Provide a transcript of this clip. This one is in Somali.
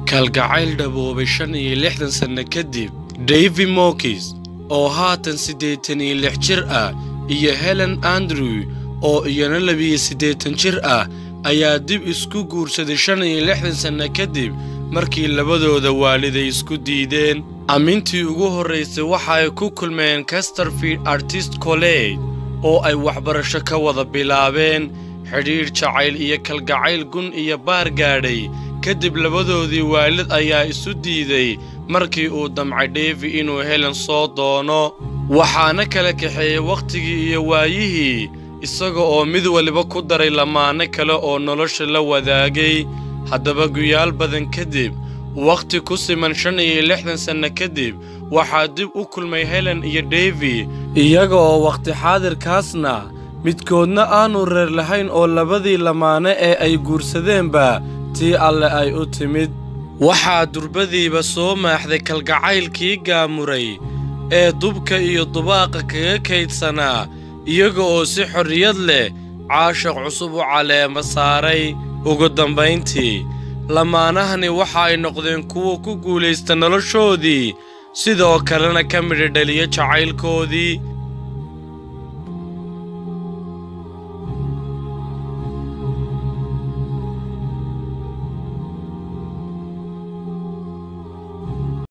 kalgacayl dhaboobay shan iyo lixdan sanno kadib davy mokis oo haatan siddeetan iyo lix jir ah iyo helen andrew oo iyana labiyo siddeetan jir ah ayaa dib isku guursaday shan iyo lixdan sanno kadib markii labadooda waaliday isku diideen ammintii ugu horraysay waxa ay ku kulmeen casterfield artist college oo ay waxbarasho ka wada bilaabeen xidhiidh jacayl iyo kalgacayl gun iyo baar gaadhay kadib labadoodii waalid ayaa isu diiday markii uu damcay dheevi inuu helen soo doono waxaana kala kaxeeyey wakhtigii iyo waayihii isaga oo mid waliba ku daray lamaane kale oo nolosha la wadaagay haddaba guyaal badan kadib wakhti ku siman shan iyo lixdan sanno kadib waxaa dib u kulmay helen iyo devi iyaga oo wakhti xaadirkaasna midkoodna aanu reer lahayn oo labadii lamaane ee ay guursadeenba tii alle ay u timid waxaa durbadiiba soo maaxday kalgacaylkii gaamuray ee dubka iyo dubaaqa kaga kaydsanaa iyaga oo si xorriyad leh caashaq cusub u caleema saaray ugu dambayntii lamaanahani waxa ay noqdeen kuwa ku guulaysta noloshoodii sidoo kalena ka midha dhaliya jacaylkoodii